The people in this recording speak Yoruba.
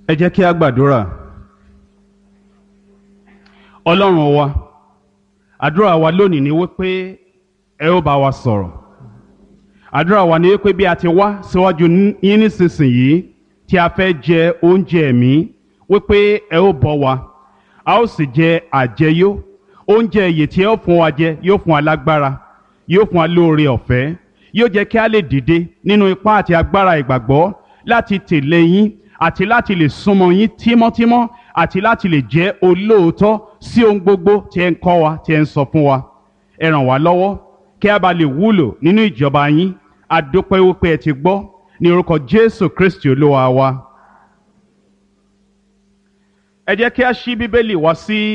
ẹ jẹ́ kí a gbàdúrà ọlọ́run wa àdúrà wa lónìí ni wípé ẹ ó bá wa sọ̀rọ̀ àdúrà wa ni wípé bí a ti wá síwájú yín nísinsìnyí tí a fẹ́ jẹ oúnjẹ ẹ̀mí wípé ẹ ó bọ́ wa a ó sì jẹ àjẹyó oúnjẹ ìyè tí ẹ ó fún wa jẹ yóò fún wa lágbára yóò fún wa lóore ọ̀fẹ́ yóò jẹ́ kí a lè dìde nínú ipá àti agbára ìgbàgbọ́ láti tẹ̀lé yín àti láti lè súnmọ́ yín tímọ́tímọ́ àti láti lè jẹ́ olóòótọ́ sí ohun gbogbo tí ẹ ń kọ́ wa tí ẹ ń sọ fún wa ẹ ràn wá lọ́wọ́ kí a bá lè wúlò nínú ìjọba yín a dúpẹ́ wípé ẹ ti gbọ́ ní orúkọ Jésù Kristi olúwa wa. ẹ jẹ́ kí a ṣí bíbélì wá sí